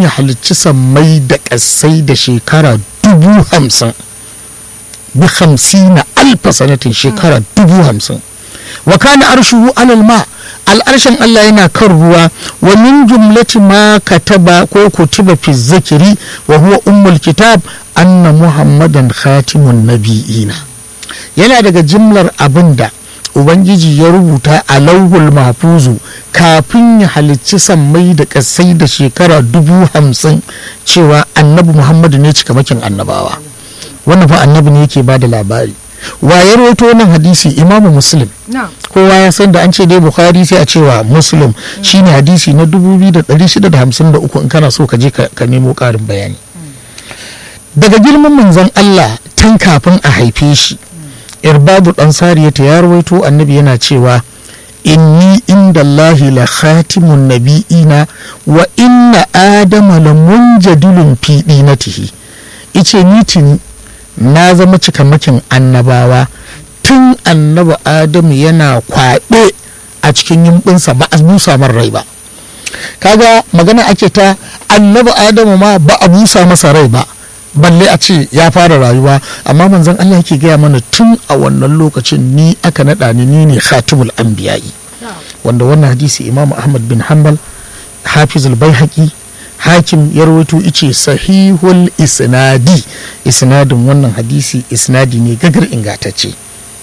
ya halicci sammai da ƙasai da shekara dubu hamsin bi hamsina alfa sanatin shekara dubu hamsin wa kana arshuhu alal ma al'arshen Allah yana kan ruwa wa min jumlati ma kataba ko kutiba fi zikiri wa huwa ummul kitab anna muhammadan khatimun nabiyina yana daga jimlar abinda ubangiji ya rubuta a lauhul mahfuzu kafin ya halicci sammai da kasai da shekara dubu hamsin cewa annabi muhammadu ne cikamakin annabawa wannan fa annabi ne yake ba da labari wa ya rawaito wannan hadisi imamu muslim kowa ya san da an ce dai bukhari sai a cewa muslim shine hadisi na 2653 in kana so ka je ka nemo karin bayani daga girman manzon Allah tun kafin a haife shi irbabu dan sariyata ya rawaito annabi yana cewa inni inda Allahi la khatimun nabi'ina wa inna adama la munjadilun fi dinatihi ice ni tuni na zama cikamakin annabawa tun annabi adamu yana kwaɗe a cikin yimbinsa ba a busa man rai ba kaga magana ake ta annabi adamu ma ba a busa masa rai ba balle a ce ya fara rayuwa amma manzon Allah yake gaya mana tun a wannan lokacin ni aka naɗa ni ni ne khatimul anbiya'i wanda wannan hadisi imam ahmad bin hanbal hafizul baihaqi hakim ya rawaito ice sahihul isnadi isnadin wannan hadisi isnadi ne gagar ingatacce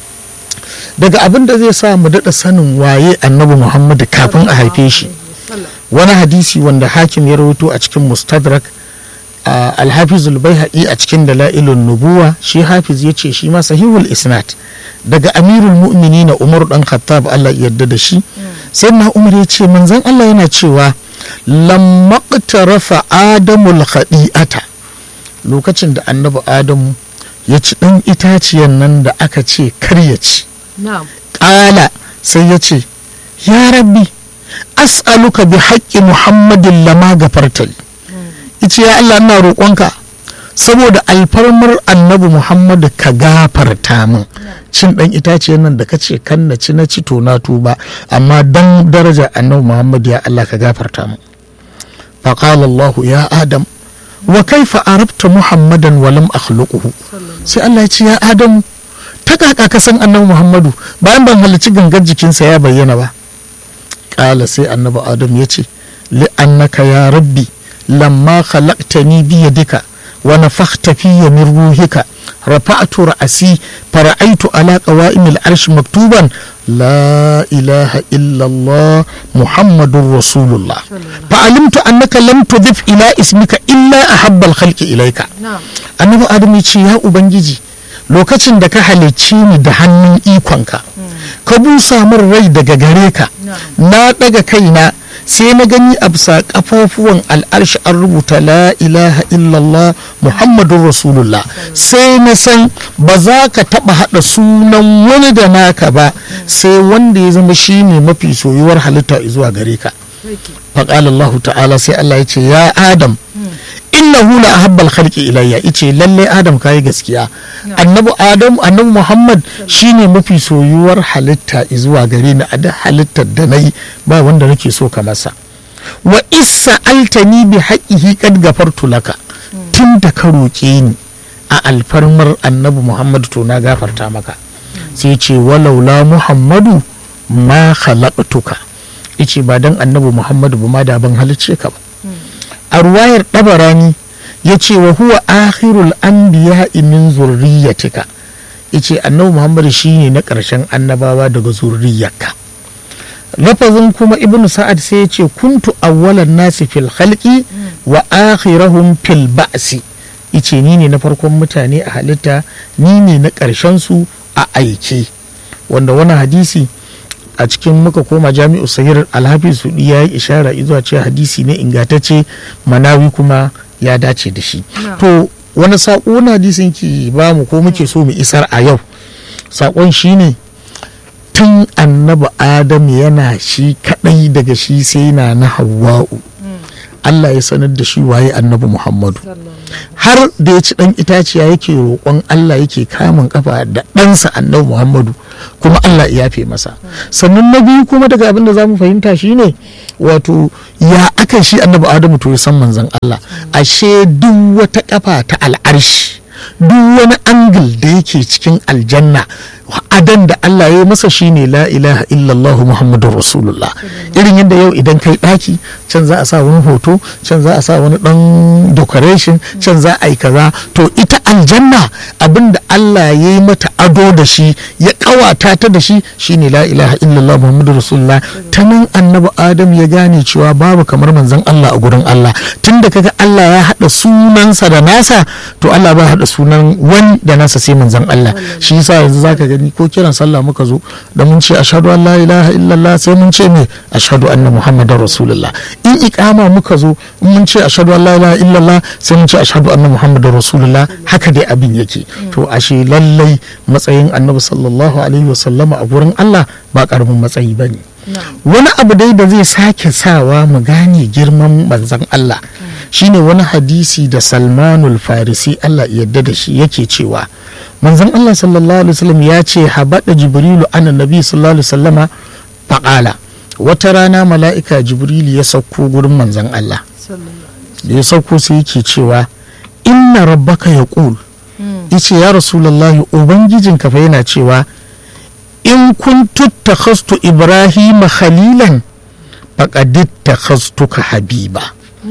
daga abin da zai sa mu daɗa sanin waye annabi muhammadu kafin a haife shi wani hadisi wanda hakim ya rawaito a cikin mustadrak alhafizul baihaqi a cikin dala'ilun nubuwa shi hafiz ya ce shi ma sahihul isnad daga amirul mu'minina umar dan khattab Allah yarda da shi sai na umar ya ce manzon Allah yana cewa lamma rafa adamul khadi'ata lokacin da annabi adamu ya ci ɗan itaciyan nan da aka ce kar ya ci ƙala sai ya ce ya rabbi as'aluka bi haƙƙi muhammadin lama gafartali ice ya Allah ina roƙonka saboda alfarmar annabi muhammadu ka gafarta min cin ɗan itaciyar nan da ka ce kan na ci na ci to na tuba amma dan daraja annabi muhammadu ya Allah ka gafarta min فقال الله يا آدم وكيف عرفت محمدا ولم أخلقه sai Allah ya ce ya Adamu ta kaka ka san annabi Muhammadu bayan ban halarci gangan jikinsa ya bayyana ba ƙala sai annabi Adam ya ce li'annaka ya rabbi lamma khalaqtani bi yadika wa nafakhta fiyya min ruhika rafa'tu ra'asi fara'aitu ala qawa'imil arsh maktuban لا إله إلا الله محمد رسول الله فعلمت أنك لم تضف إلى اسمك إلا أحب الخلق إليك annabi adam ya ce ya ubangiji lokacin da ka halicci ni da hannun ikonka ka busa min rai daga gare ka na daga kaina sai na gani a bisa kafafuwan al'arshi an rubuta la ilaha illallah muhammadun rasulullah sai na san ba za ka taba hada sunan wani da naka ba sai wanda ya zama shi ne mafi soyuwar halitta zuwa gare ka faƙalallahu ta'ala sai Allah ya ce ya adam innahu la ahabbal khalqi ilayya ice lalle adam kayi gaskiya annabi adam annabi muhammad shine mafi soyuwar halitta zuwa gare ni a da halittar da nayi ba wanda nake so ka masa wa isa altani bi haqqihi qad gafartu laka tun da ka roƙe ni a alfarmar annabi muhammad to na gafarta maka sai ce walaula muhammadu ma khalaqtuka ice ba dan annabi muhammadu ba ma da ban halicce ka ba a ruwayar ɗabarani ya ce wa huwa akhirul anbiya min zurriyatika yace annabi muhammad shine na ƙarshen annabawa daga zurriyarka lafazin kuma ibnu sa'ad sai ya ce kuntu awwalan nasi fil khalqi wa akhirahum fil ba'si yace ni ne na farkon mutane a halitta ni ne na ƙarshen su a aike wanda wani hadisi a cikin muka koma jami'u sahir alhafi su ya yi ishara zuwa ce hadisi ne ingantacce manawi kuma ya dace da shi to wani saƙo na hadisin ki ba mu ko muke so mu isar a yau saƙon shine tun annabi adam yana shi kadai daga shi sai na na hawa'u Allah ya sanar da shi waye annabi Muhammadu har da ya ci dan itaciya yake roƙon Allah yake kamun kafa da ɗansa annabi Muhammadu kuma Allah ya yafe masa sannan na biyu kuma daga abin da zamu fahimta shine wato ya aka shi annabi Adamu to ya san manzon Allah ashe duk wata kafa ta al'arshi duk wani angil da yake cikin aljanna adan da Allah ya yi masa shine la ilaha illallah muhammadur rasulullah irin yadda yau idan kai daki can za a sa wani hoto can za a sa wani dan decoration can za a yi kaza to ita aljanna abinda Allah ya yi mata ado da shi ya kawata ta da shi shine la ilaha illallah muhammadur rasulullah ta nan annabi adam ya gane cewa babu kamar manzon Allah a gurin Allah tunda kaga Allah ya hada sunansa da nasa to Allah ba hada sunan wani da nasa sai manzon Allah shi yasa yanzu zaka gani ko kiran sallah muka zo da mun ce ashhadu an la ilaha illallah sai mun ce me ashhadu anna muhammadar rasulullah in iqama muka zo mun ce ashhadu an la ilaha illallah sai mun ce ashhadu anna muhammadar rasulullah haka dai abin yake to ashe lallai matsayin annabi sallallahu alaihi wasallama a gurin Allah ba karamin matsayi bane wani abu dai da zai sake sawa mu gane girman manzon Allah shine wani hadisi da salmanul farisi Allah yadda da shi yake cewa manzon Allah sallallahu alaihi wasallam ya ce habada jibrilu ana nabi sallallahu alaihi wasallama faqala wata rana mala'ika jibrilu ya sauko gurin manzon Allah da ya sauko sai yake cewa inna rabbaka yaqul yace ya rasulullahi ubangijinka fa yana cewa in kuntu takhastu ibrahima khalilan faqad takhastuka habiba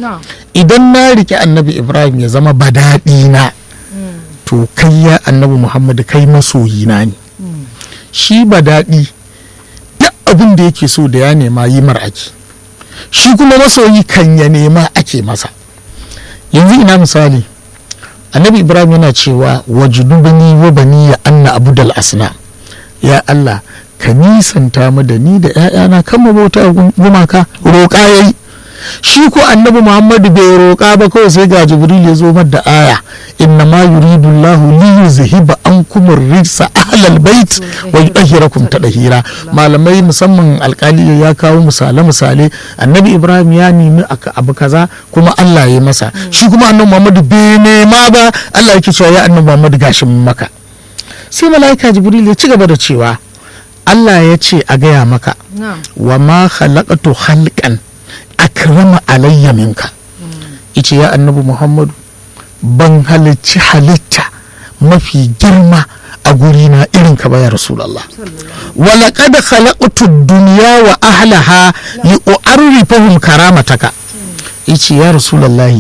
idan na rike annabi ibrahim ya zama badaɗi na to kai ya annabi muhammadu kai masoyina ne shi badaɗi duk abin da yake so da ya nema yi mar ake shi kuma masoyi kan ya nema ake masa yanzu ina misali annabi ibrahim yana cewa wajudubani wa bani ya anna abudal asna ya allah ka nisanta mu da ni da 'ya'yana kan bauta gumaka roƙa yayi shi ko annabi muhammadu bai roƙa ba kawai sai ga jibril ya zo da aya inna ma yuridu allah li yuzhiba ankum rijsa ahlal bait wa yudahhirakum tadhira malamai musamman alkali ya kawo misale misale annabi ibrahim ya nemi abu kaza kuma allah ya masa shi kuma annabi muhammadu bai nema ba allah yake cewa ya annabi muhammadu gashin maka sai malaika jibril ya ci gaba da cewa allah ya ce a gaya maka wa ma khalaqatu khalqan akrama alayya minka ice ya annabi muhammadu ban halicci halitta mafi girma a gurina irin ka baya rasulallah wala qad khalaqtu dunya wa ahlaha li u'arrifahum karamataka ice ya rasulallah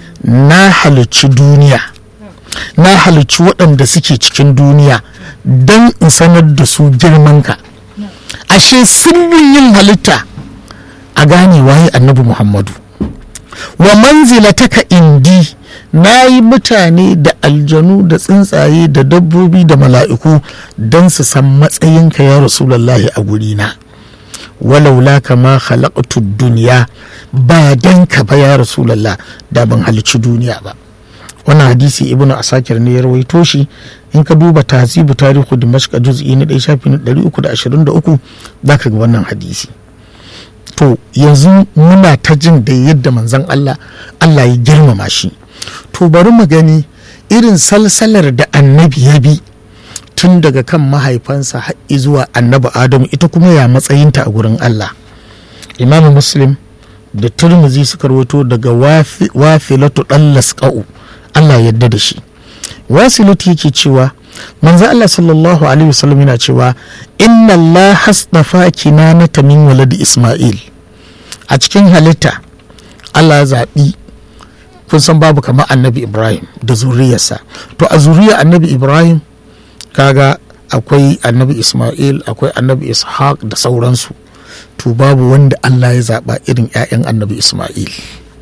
na halicci duniya na halicci waɗanda suke cikin duniya don in sanar da su girmanka ashe sirrin yin halitta a gane waye annabi muhammadu wa manzilataka indi na yi mutane da aljanu da tsuntsaye da dabbobi da mala'iku don su san matsayinka ya rasulallahi a gurina walaula kama khalaqtu duniya ba dan ka ba ya rasulallah da ban halicci duniya ba wannan hadisi ibnu asakir ne ya rawaito shi in ka duba tahzibu tarihu dimashq juz'i na 1 shafi na 323 zaka ga wannan hadisi to yanzu muna ta jin da yadda manzon Allah Allah ya girmama shi to bari mu gani irin salsalar da annabi ya bi tun daga kan mahaifansa har zuwa annabi adamu ita kuma ya matsayinta a gurin Allah imam muslim da turmuzi suka rawato daga wafilatu dan lasqa'u Allah yadda da shi wasilatu yake cewa manzo Allah sallallahu alaihi wasallam yana cewa inna Allah hasdafa kinanata min waladi Isma'il a cikin halitta Allah ya zaɓi kun san babu kamar annabi Ibrahim da zuriyarsa to a zuriyar annabi Ibrahim kaga akwai annabi Isma'il akwai annabi Ishaq da sauransu to babu wanda Allah ya zaɓa irin 'ya'yan annabi Isma'il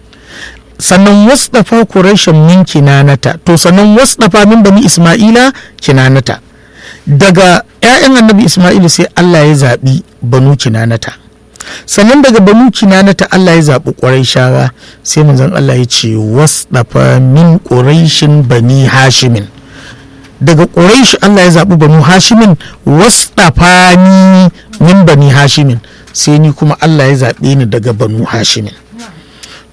sannan wasdafa Quraishan min kinanata to sannan wasdafa min bani Isma'ila kinanata daga 'ya'yan annabi Isma'il sai Allah ya zaɓi banu kinanata sannan daga banu kinanata Allah ya zaɓi Quraishawa sai manzon Allah ya ce wasdafa min Quraishin bani Hashimin daga Quraish Allah ya zaɓi banu Hashimin wasdafa ni min bani Hashimin sai ni kuma Allah ya zaɓe ni daga banu Hashimin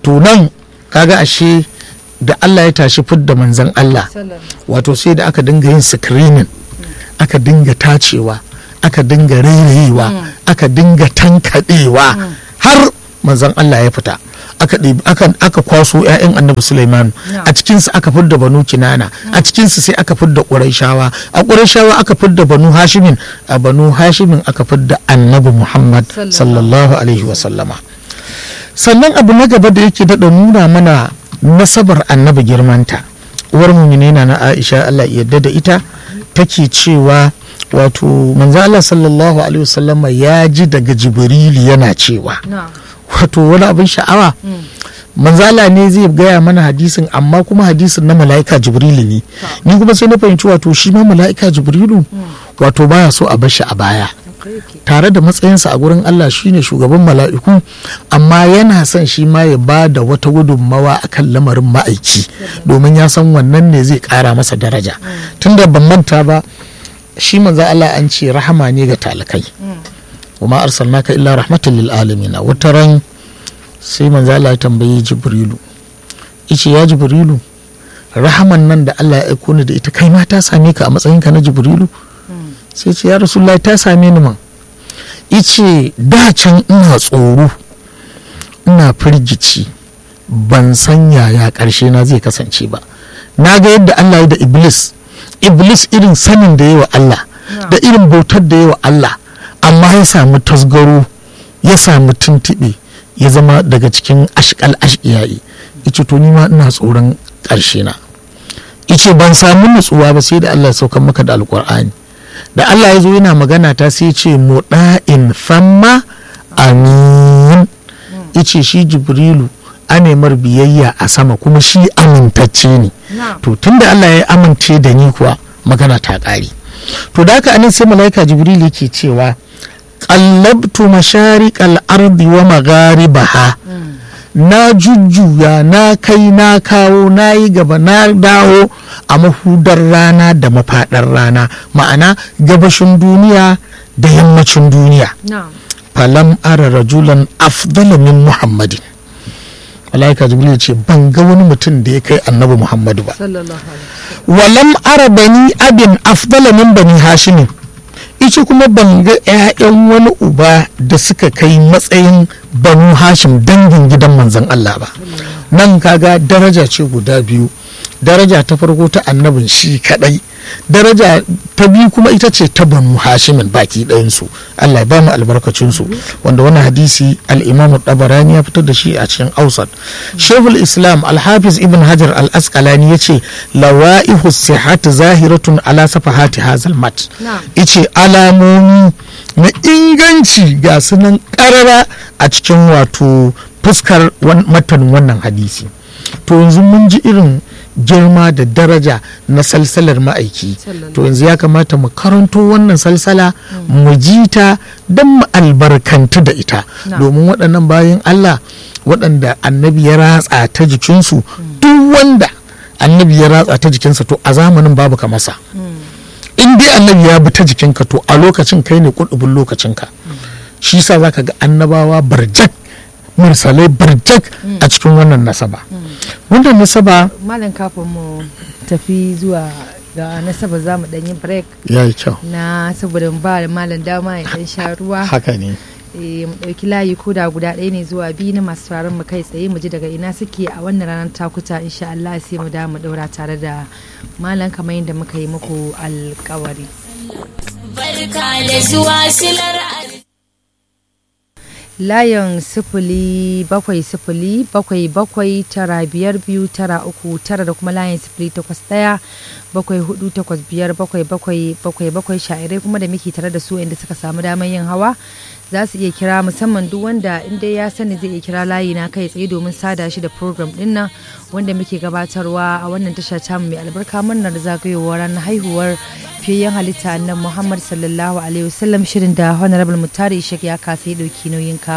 to nan kaga ashe da Allah ya tashi fidda manzan Allah wato sai da aka dinga yin screening aka dinga tacewa aka dinga rairayewa aka dinga tankaɗewa har manzan Allah ya fita aka aka, aka kwaso 'ya'yan annabi Sulaiman a cikinsu aka fidda banu kinana a cikinsu sai aka fidda ƙurayshawa a ƙurayshawa aka fidda banu hashimin a banu hashimin aka fidda annabi Muhammad sallallahu alaihi wasallama sannan abu na gaba da yake daɗa nuna mana nasabar annabi girmanta uwar muminina na aisha allah yadda da ita take cewa wato manzo allah sallallahu alaihi wasallama ya ji daga jibrili yana cewa wato wani abin sha'awa manzala ne zai gaya mana hadisin amma kuma hadisin na mala'ika jibrilu ne ni kuma sai na fahimci wato shi ma mala'ika jibrilu wato baya so a bashi a baya tare da matsayinsa a gurin Allah shine shugaban mala'iku amma yana son shi ma ya ba da wata gudunmawa a kan lamarin ma'aiki domin ya san wannan ne zai kara masa daraja tunda ban manta ba shi manzo Allah an ce rahama ne ga talakai kuma arsalnaka illa rahmatan lil alamin wata ran sai manzo Allah ya tambayi Jibrilu yace ya Jibrilu rahaman nan da Allah ya aiko ni da ita kai ma ta same ka a matsayinka na Jibrilu sai ce ya rasulullahi ta same ni man ice da can ina tsoro ina firgici ban san yaya karshe na zai kasance ba na ga yadda Allah ya da iblis iblis irin sanin da yawa Allah da irin bautar da yawa Allah amma ya samu tasgaro ya samu tuntuɓe ya zama daga cikin ashkal ashkiyayi ice to ni ma ina tsoron ƙarshe na ice ban samu nutsuwa ba sai da Allah ya saukan maka da alƙur'ani da Allah ya zo yana magana ta sai ce muɗa'in famma amin ice shi jibrilu anemar biyayya a sama kuma shi amintacce ne to tunda Allah ya amince da ni kuwa magana ta ƙare to da haka anan sai mala'ika jibril yake cewa qallabtu mashariqal ardi wa magharibaha na jujjuya na kai na kawo na yi gaba na dawo a mahudar rana da mafaɗar rana ma'ana gabashin duniya da yammacin duniya falam ara rajulan afdala min muhammadin malaika jibril ce ban ga wani mutum da ya kai annabi muhammadu ba walam ara bani abin afdala min bani hashimin ice kuma ban ga 'ya'yan wani uba da suka kai matsayin banu hashim dangin gidan manzan Allah ba nan kaga daraja ce guda biyu daraja ta farko ta annabin shi kadai daraja ta biyu kuma ita ce ta banu hashimin baki ɗayansu Allah ya ba mu albarkacinsu wanda wani hadisi al-imam tabarani ya fitar da shi a cikin ausat shehul islam al-hafiz ibn hajar al-asqalani ya ce lawa'ihu sihat zahiratun ala safahati hazal mat ice alamomi na inganci ga sunan karara a cikin wato fuskar matanin wannan hadisi to yanzu mun ji irin girma da daraja na salsalar ma'aiki to yanzu ya kamata mu karanto wannan salsala mu ji ta don mu albarkantu da ita domin waɗannan bayan Allah waɗanda annabi ya ratsa ta jikinsu duk wanda annabi ya ratsa ta jikinsa to a zamanin babu ka masa in dai annabi ya bi ta jikinka to a lokacin kai ne kudubin lokacinka shi sa zaka ga annabawa barjak mursalai barjak a cikin wannan nasaba wannan nasaba malam kafin mu tafi zuwa ga nasaba za mu ɗanyi break ya yi kyau na saboda ba da malam dama ya ɗan sha ruwa haka ne mu ɗauki layi ko da guda ɗaya ne zuwa biyu na masu taron mu kai tsaye mu ji daga ina suke a wannan ranar takuta insha Allah sai mu da mu ɗaura tare da malam kamar yadda muka yi muku alkawari. Barka da zuwa silar layin sifili bakwai sifili bakwai bakwai tara biyar biyu tara uku tara da kuma layin sifili takwas ɗaya bakwai hudu takwas biyar bakwai bakwai bakwai bakwai sha'irai kuma da muke tare da su inda suka samu damar yin hawa za su iya kira musamman duk wanda inda ya sani zai iya kira layi na kai tsaye domin sada shi da program din nan wanda muke gabatarwa a wannan tasha tamu mai albarka murnar zagayowar ranar haihuwar fiyayyen halitta annan muhammad sallallahu alaihi wasallam shirin da honorable mutari ishak ya kasa ya dauki nauyin kawo